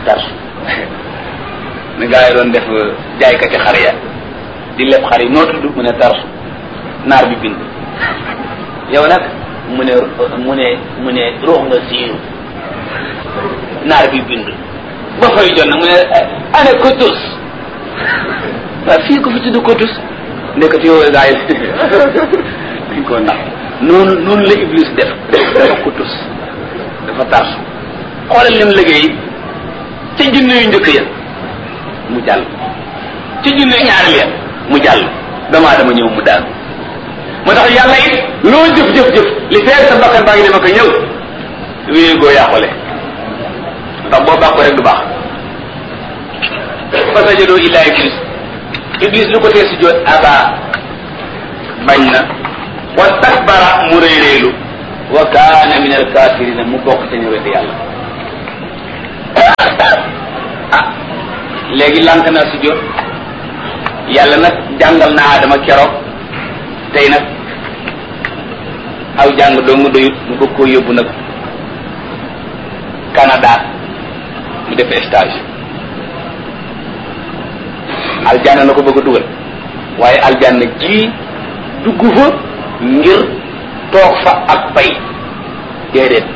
tarsu ni gaa yi doon def jaaykati xar ya di leb xar yi noo tudd mu ne tarsu naar bi bind yow nag mu ne mu ne mu ne ruux nga siiru naar bi bind ba fay jot nag mu ne ane kotus waaw fii ko fi tudd kotus ndekati yow gaa yi dañ koo nax noonu noonu la iblis def dafa kotus dafa tarsu xoolal lim liggéey ca junne yu njëkk ya mu jàll ca junne ñaareel ya mu jàll damaa dama ñëw mu daal moo tax yàlla it loo jëf jëf jëf li feer sa bakkan baa ngi dem ak ñëw wéegoo yàqule ndax boo bàkko rek du baax fasajadoo illa iblis iblis lu ko tee si joot aba bañ na wa takbara mu réeréelu wa kaana min alkafirina mu bokk ca ñu wedd yàlla ah léegi lànk na si jot yàlla nag jàngal na Adama keroog tey nag aw jàng dong doyut mu bëgg koo yóbbu nag Canada mu def stage aljanna na ko bëgg a dugal waaye aljanna ji dugg fa ngir toog fa ak pay déedéet